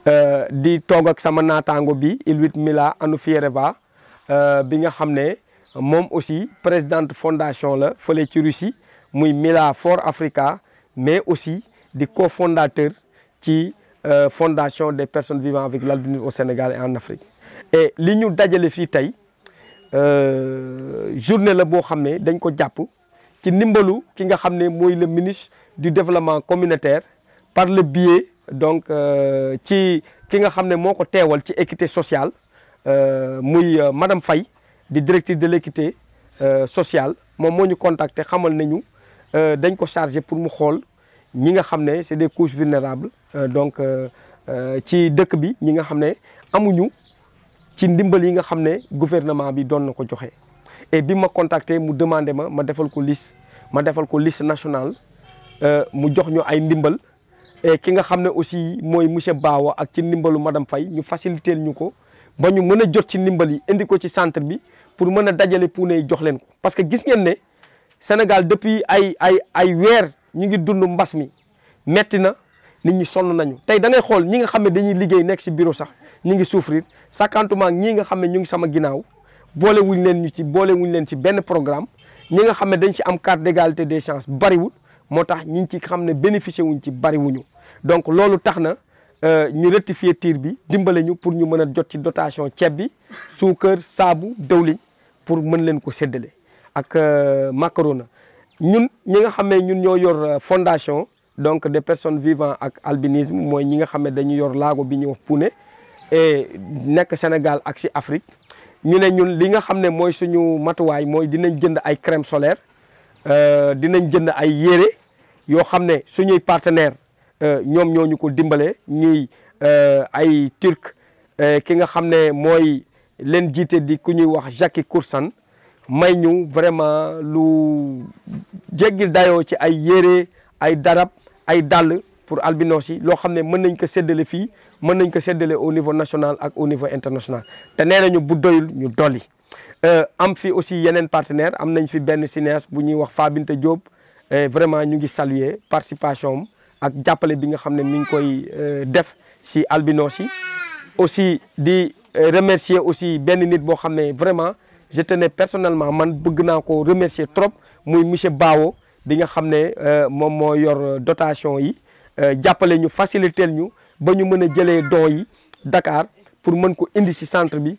di toog ak sama naataango bi Iluit Mila Anufiereva bi nga xam ne moom aussi présidente fondation la fële ci Russie muy Mila for Africa mais aussi di cofondateur ci fondation des personnes vivant avec l'albinisme au Sénégal et en Afrique et li ñu dajale fii tey journée la boo xam ne dañ ko jàpp ci ndimbalu ki nga xam ne mooy le ministre du développement communautaire par le biais donc ci ki nga xam ne moo ko teewal ci équité sociale muy madame Faye di directrice de l'équité sociale moom moo ñu contacter xamal nañu dañ ko chargé pour mu xool ñi nga xam ne c'est des couches vulnérables donc ci dëkk bi ñi nga xam ne amuñu ci ndimbal yi nga xam ne gouvernement bi doon na ko joxe et bi ma contacté mu demandé ma ma defal ko liste ma defal ko liste nationale mu jox ñu ay ndimbal et ki nga xam ne aussi mooy monsieur Bawa ak ci ndimbalu madame Faye ñu faciliter ñu ko ba ñu mën a jot ci ndimbal yi indi ko ci centre bi pour mën a dajale puune yi jox leen ko parce que gis ngeen ne Sénégal depuis ay ay ay weer ñu ngi dund mbas mi metti na nit ñi sonn nañu tey da ngay xool ñi nga xam ne dañuy liggéey nekk ci bureau sax ñu ngi souffrir sakantement ñii nga xam ne ñu ngi sama ginnaaw boole wuñ leen ñu ci boole wuñ leen ci benn programme ñi nga xam ne dañ ci am carte d'égalité des chances bariwul moo tax ñi ci xam ne bénéficier wuñ ci bariwuñu donc loolu tax na ñu rectifier tir bi dimbale ñu pour ñu mën a jot ci dotation ceeb bi suukar saabu dëwliñ pour mën leen ko séddale ak macarona ñun ñi nga xam ne ñun ñoo yor fondation donc des personnes vivant ak albinisme mooy ñi nga xam ne dañu yor laago bi ñuy wax Pune et nekk Sénégal ak ci Afrique ñu ne ñun li nga xam ne mooy suñu matuwaay mooy dinañ jënd ay crème solaire dinañ jënd ay yére yoo xam ne suñuy partenaire ñoom ñoo ñu ko dimbale ñuy ay turc ki nga xam ne mooy leen jiite di ku ñuy wax Jackie Koursan may ñu vraiment lu jéggi dayoo ci ay yére ay darab ay dàll pour albinos yi loo xam ne mën nañ ko séddale fii mën nañ ko séddale au niveau national ak au niveau international te nee nañu bu doyul ñu dolli am fi aussi yeneen partenaire am nañ fi benn cinéaste bu ñuy wax Fabinte Diop vraiment ñu ngi saluer participation am ak jàppale bi nga xam ne mi ngi koy def si albinos yi aussi di remercier aussi benn nit boo xam ne vraiment je tenais personnellement man bëgg naa ko remercier trop muy monsieur Bawo bi nga xam ne moom moo yor dotation yi jàppale ñu faciliter ñu ba ñu mën a jëlee dons yi Dakar pour mën ko indi ci centre bi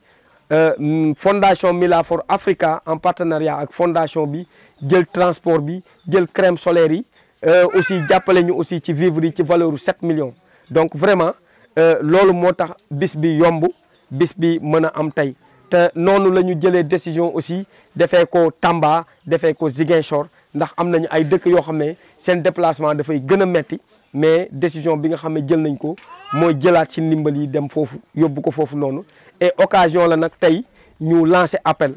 fondation Mila for Africa en partenariat ak fondation bi jël transport bi jël crème solaire yi aussi jàppale ñu aussi ci vivre yi ci valeur u 7 millions donc vraiment loolu moo tax bis bi yomb bis bi mën a am tey te noonu la ñu jëlee décision aussi defee ko Tamba defee ko Ziguinchor ndax am nañu ay dëkk yoo xam ne seen déplacement dafay gën a metti mais décision bi nga xam ne jël nañ ko mooy jëlaat ci ndimbal yi dem foofu yóbbu ko foofu noonu et occasion la nag tey ñu lancer appel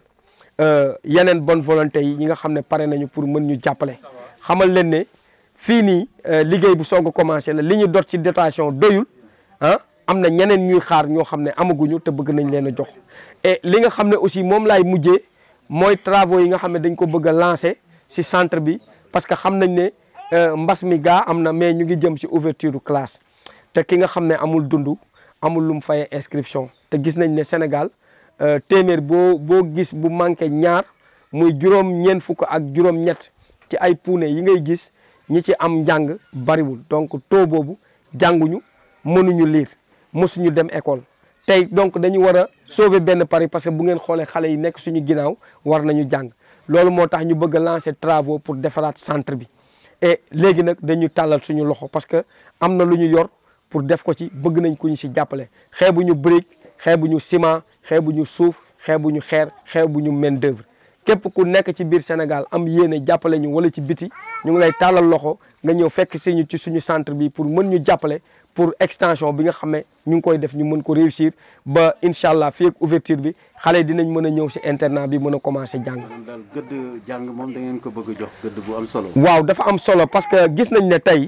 yeneen bonne volonté yi ñi nga xam ne pare nañu pour mën ñu jàppale xamal leen ne fii nii liggéey bu soog a commencé la li ñu dot ci dotation doyul ah am na ñeneen ñuy xaar ñoo xam ne amaguñu te bëgg nañ leen a jox et li nga xam ne aussi moom laay mujjee mooy travaux yi nga xam ne dañ ko bëgg a lancer ci centre bi parce que xam nañ ne mbas mi gaa am na mais ñu ngi jëm ci ouverture du classe te ki nga xam ne amul dund amul lu mu fayee inscription te gis nañ ne Sénégal téeméer boo boo gis bu manqué ñaar muy juróom ñeent fukk ak juróom ñett ci ay puune yi ngay gis ñi ci am njàng bariwul donc taux boobu jànguñu mënuñu lire mosuñu dem école tey donc dañu war a sauver benn pari parce que bu ngeen xoolee xale yi nekk suñu ginnaaw war nañu jàng loolu moo tax ñu bëgg a lancer travaux pour defaraat centre bi et léegi nag dañu tàllal suñu loxo parce que am na lu ñu yor pour def ko ci bëgg nañ ku ñu si jàppale xeebuñu brique xeebuñu ciment xeebuñu suuf xeebuñu xeer xeebuñu main d'œuvre képp ku nekk ci biir Sénégal am yéene jàppale ñu wala ci biti ñu ngi lay tàllal loxo nga ñëw fekk si ñu ci suñu centre bi pour mën ñu jàppale pour extension bi nga xam ne ñu ngi koy def ñu mën ko réussir ba incha allah fii ak ouverture bi xale dinañ mën a ñëw si internat bi mën a commencé jàng. daal gëdd jàng moom da ngeen ko bëgg a jox gëdd bu am solo. waaw dafa am solo parce que gis nañ ne tey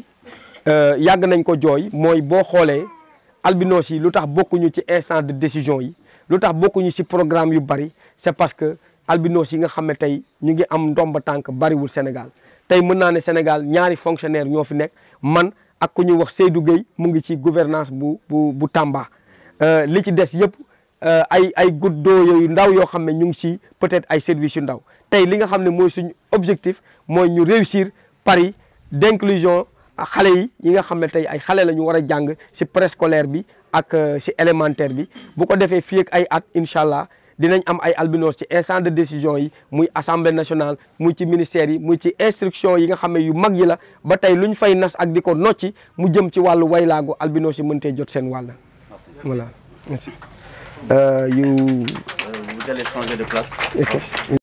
yàgg nañ ko jooy mooy boo xoolee albinos yi lu tax bokkuñu ci instant de décision yi lu tax bokkuñu si programme yu bari c'est parce que albinos yi nga xam ne tey ñu ngi am ndomba tànk bariwul Sénégal tey mën naa ne Sénégal ñaari fonctionnaire ñoo fi nekk man ak ku ñuy wax Seydou Gueye mu ngi ci gouvernance bu bu bu Tamba li ci des yëpp ay ay gouttes d'eau yooyu ndaw yoo xam ne ñu ngi ci peut-être ay services yu ndaw tey li nga xam ne mooy suñu objectif mooy ñu réussir pari d'inclusion xale yi yi nga xam ne tey ay xale la ñu war a jàng ci préscolaire bi ak ci élémentaire bi bu ko defee fii ak ay at incha allah dinañ am ay albinos ci instant de décision yi muy assemblée nationale muy ci ministère yi muy ci instruction yi nga xam ne yu mag yi la ba tey lu ñu fay nas ak di ko nocci mu jëm ci wàllu waylaago albinos yi mëntee jot seen wàll. voilà merci. you Vous allez changer de place. Okay.